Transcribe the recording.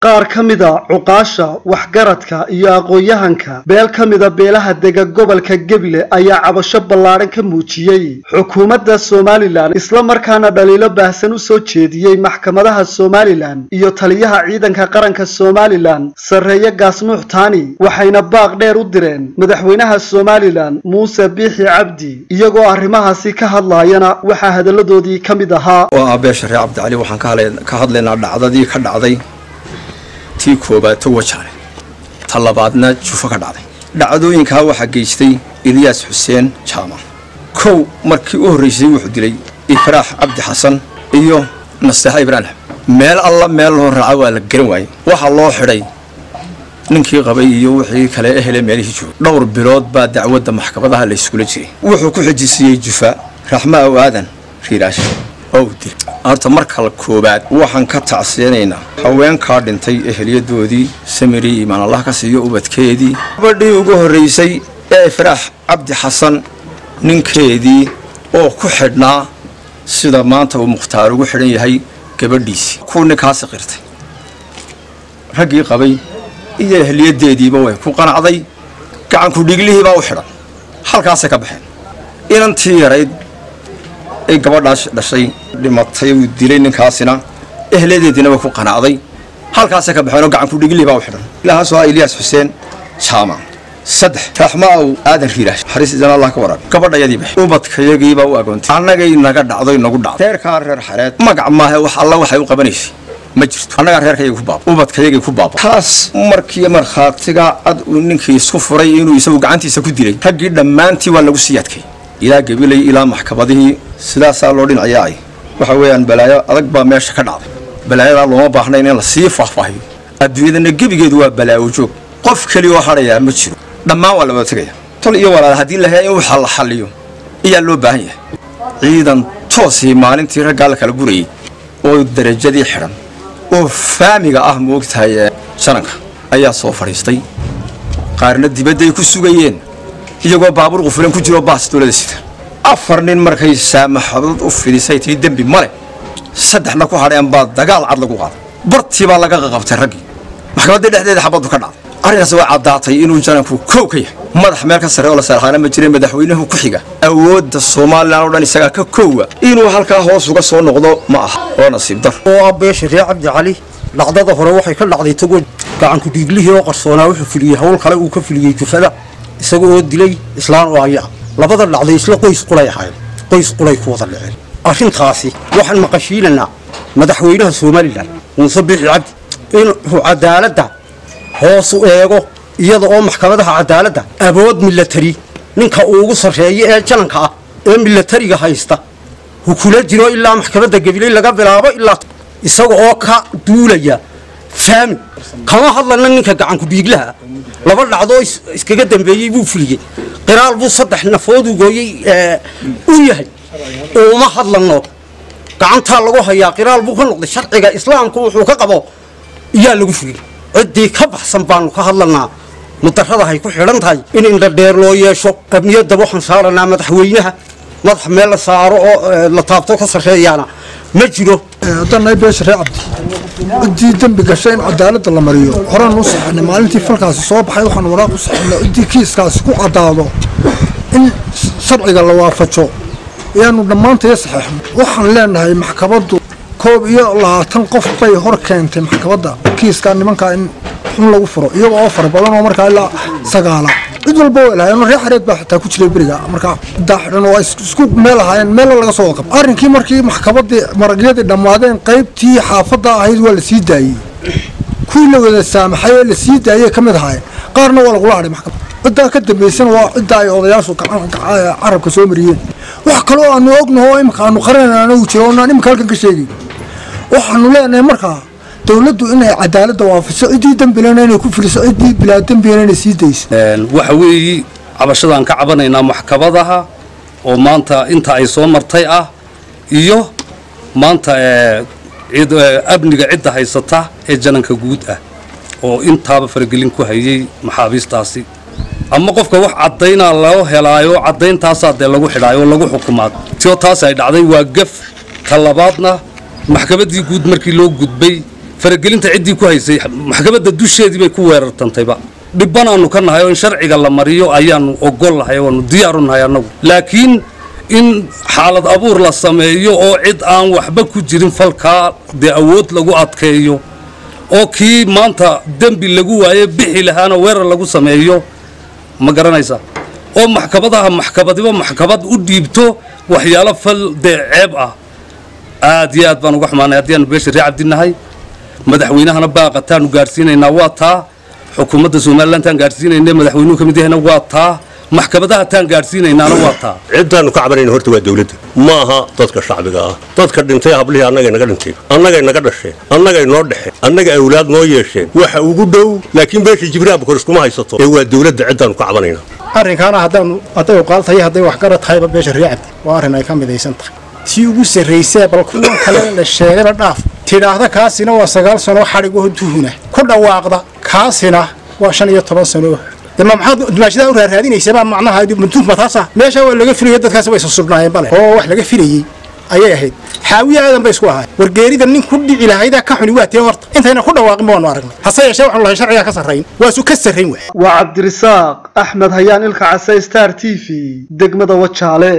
qaar ka mida cuqaasha waxgaradka iyo aqoon-yahanka beel ka mida beelaha dega gobolka gebile ayaa cabasho ballaadhan ka muujiyey xukuumadda somalilan isla markaana dhaliilo baahsan u soo jeediyey maxkamadaha somalilan iyo taliyaha ciidanka qaranka somalilan sarreeye gaasnuux taani waxayna baaq dheer u direen madaxweynaha somalilan muuse biixi cabdi iyagoo arrimahaasi ka hadlaayana waxaa hadalladoodii ka mid ahaa oo ah beesha reer cabdicali waxaan ka hadlaynaa dhacdadii ka dhacday tii koobaad tawajaale ta labaadna jufo ka dhacday dhacdooyinkaa waxaa geystay ilyaas xuseen jaamac kow markii u horraysay wuxuu dilay ifraax cabdi xasan iyo nasteexa ibraahim meel alla meel loo raaca waa la garan waayey waxaa loo xidhay ninkii qabay iyo wixii kale ehele meelihii joogay dhowr bilood baa dacwadda maxkamadaha la yskula jiray wuxuu ku xijisiiyey jufa raxma aw aadan riiraash oo uu dilay horta marka koobaad waxaan ka tacseenaynaa haweenkaa dhintay eheliyadoodii samiri imaan allah ka siiyo ubadkeedii gabadhii ugu horraysay ee ifraax cabdi xasan ninkeedii oo ku xidhnaa sida maanta uu mukhtaar ugu xidhan yahay gabadhiisii kuu ninkaasi qirtay raggii qabay iyo eheliyadeediiba way ku qanacday gacanku dhiiglihiibaa u xidhan halkaasay ka baxeen inantii yarayd ay gabadhaas dhashay dhimatay uu dilay ninkaasina ehliyadeediina way ku qanacday halkaasay ka baxeen oo gacanku dhiiglihii baa u xidhan ilahaasoo ah ilyaas xuseen jaamac saddex raxma aw aadan riiraash xariis idan allah ka waraabi gabadhayadii bax ubadkayagiibaa u agoontay annagay naga dhacdoy nagu dhacday reerkaa reer xareed magac maahe wax alla waxay u qabanaysay ma jirto annagaa reerkayagii ku baaba ubadkayagii ku baaba taas markii markhaatiga cad uu ninkii isku furay inuu isagu gacantiisa ku dilay raggii dhammaantii waa lagu sii adkay ilaa gabilay ilaa maxkamadihii sidaasaa loo dhinacayaay waxa weeyaan balaayo adag baa meesha ka dhacday balaayadaa looma baahnayn in la sii faahfaahiyo adduunyadana gebigeedu waa balaawo joog qof keliyaoo hadhayaa ma jiro dhammaan waa la wada tegaya tol iyo walaal haddii la haya in waxa la xalliyo ayaa loo baahan yahay ciidan toosii maalintii raggaa la kala gurayay oo darajadii xidhan oo faamiga ah moogtahay jananka ayaa soo fadhiistay qaarna dibadday ku sugayeen iyagoo baabuur qufulan ku jiroo baas dowlada sita afar nin markay saamaxadood u fidisay tii dembi male saddexna ku hadheen baa dagaal cad lagu qaaday bartii baa laga qaqabtay raggii maxkamadda dhexdeeda xabaddu ka dhacday arrinkaas waa caddaatay inuu jananku kow ka yahay madax meel ka sarre oo la saarxaana ma jira madaxweynuhu ku xiga awoodda somalilan oo dhan isagaa ka koowa inuu halkaa hoos uga soo noqdo ma aha oo nasiib dar oo ah beesha reer cabdi cali dhacdada hore waxay ka dhacday tagoo gacanku dhiiglihii oo qarsoonaa wuxuu fuliyey hawl kale uu ka fuliyey jufada isaga oo dilay islaan oo aya labada dhacday isla qoys qulay ahayn qoys qulay ku wada dhaceen arrintaasi waxaan maqashiinanaa madaxweynaha somalilan muuse biixi cabdi inuu cadaaladda hoos u eego iyada oo maxkamadaha cadaaladda awood milatari ninka uugu sarreeya ee jananka ah ee milatariga haysta hu kula jiro ilaa maxkamadda gabiley laga bilaabo ilaa isaga oo ka duulaya faami kama hadlana ninka gacanku dhiiglaha laba dhacdoo iskaga dambeeyey buu fuliyey qiraal buu saddex nafooduu gooyey u yahay uma hadlano gacantaa lagu hayaa qiraal buu ka noqday sharciga islaamku wuxuu ka qabo iyaa lagu fuliyey ciddii ka baxsan baanu ka hadlanaa mudaradahay ku xidhan tahay in indhadheer loo yeesho qabniyadda waxaan saaranaa madaxweynaha madax meel la saaro oo la taabto ka sarreeyaana ma jiro haddana beesha reer cabdi ciddii dembi gashay in cadaaladda la mariyo horaan u saxinay maalintii falkaasi soo baxay waxaan waraaq u saxinay ciddii kiiskaasi ku caddaado in sharciga la waafajo ayaanu dhammaantaya saxeexno waxaan leenahay maxkamaddu koob iyo labaatan qof bay hor keentay maxkamadda kiiskaa nimankaa in xun lagu furo iyago oo fara badan oo markaa ilaa sagaala cid walba way lahaayeen reer xareed baa xitaa ku jiray beriga markaa ciddaa xidhan oo isku meel ahaayeen meella laga soo waqab arrinkii markii maxkamaddii maragyadii dhammaadeen qaybtii xaafadda ahayd waa la sii daayey kuwii la wada saamaxay ee la sii daayey ka mid ahaayeen qaarna waa lagula hadhay maxkamad ciddaa ka dambaysana waa ciddaa ay odayaashu carabka soo mariyeen wax kaloo aanu ognaho oo imika aanu qaranayna uu jiro oonaan imika halkan ka sheegay waxaanu leenahay markaa dowladdu inay cadaaladda waafaso ciddii dembilena inay ku filiso ciddii bilaa dembigana inay sii dayso waxa weeye cabashadaan ka cabanaynaa maxkamadaha oo maanta inta ay soo martay ah iyo maanta amniga cidda haysata ee jananka guud ah oo intaaba faragelin ku hayay maxaabiistaasi ama qofka wax caddaynaa loo helaayo caddayntaasaa dee lagu xidhaayo oo lagu xukumaa tio taas ay dhacday waa gaf ka labaadna maxkamaddii guud markii loo gudbay faragelinta ciddii ku haysay maxkamadda dusheedii bay ku weerartantayba dhibanaannu ka nahay oo in sharciga la mariyo ayaannu ogol lahay waanu diyaaru nahay annagu laakiin in xaalad abuur la sameeyo oo cid aan waxba ku jirin falkaa dee awood lagu adkeeyo oo kii maanta dembi lagu waaye bixi lahaana weerar lagu sameeyo ma garanaysaa oo maxkamadaha maxkamadiba maxkamad u dhiibto waxyaalo fal dee ceeb ah aad iyo aad baan uga xumaanay haddii aanu beesha ree cabdinahay madaxweynahana baaqataanu gaadhsiinaynaa waa taa xukuumadda somalilan taan gaadhsiinayna madaxweynuhu ka mid yahayna waa taa maxkamadaha taan gaadhsiinaynaana waa taa ciddaannu ka cabanayna horta waa dawladda ma aha dadka shacbiga ah dadka dhintay hablihii annagay naga dhinteen annagay naga dhasheen annagay noo dhexeen annaga awlaad noo yeesheen waxa ugu dhow laakiin beesha jibraab kor iskuma haysato ee waa dawladda ciddaannu ka cabanayna arrinkaana haddaanu hadday uqaal tahay hadday waxgarad tahayba beesha ree cabdi waa arrin ay ka midaysan tahay tii ugu sarraysee bal kuwan kale la sheegayba dhaaf tidhaahda kaasina waa sagaal sanoo xadhigaho duhuna ku dhawaaqda kaasina waa shan iyo toban sanoo dema maxaad dumaashadaa u raaraadinaysabaa macnaha mantuufma taasa meesha waa laga filayo dadkaasi way susubnaayeen bale oo wax laga filayey ayay ahayd xaawiye aadan bay isku ahaay wargeerida nin ku dhici lahaydaa ka xuni waa tee horta intayna ku dhawaaqin ba waanu aragnay hase yeeshee waxaanu lahay sharcigaa ka sarrayn waasu ka sarrayn waay waa cabdirisaaq axmed hayaan ilka case star t v degmada wajaale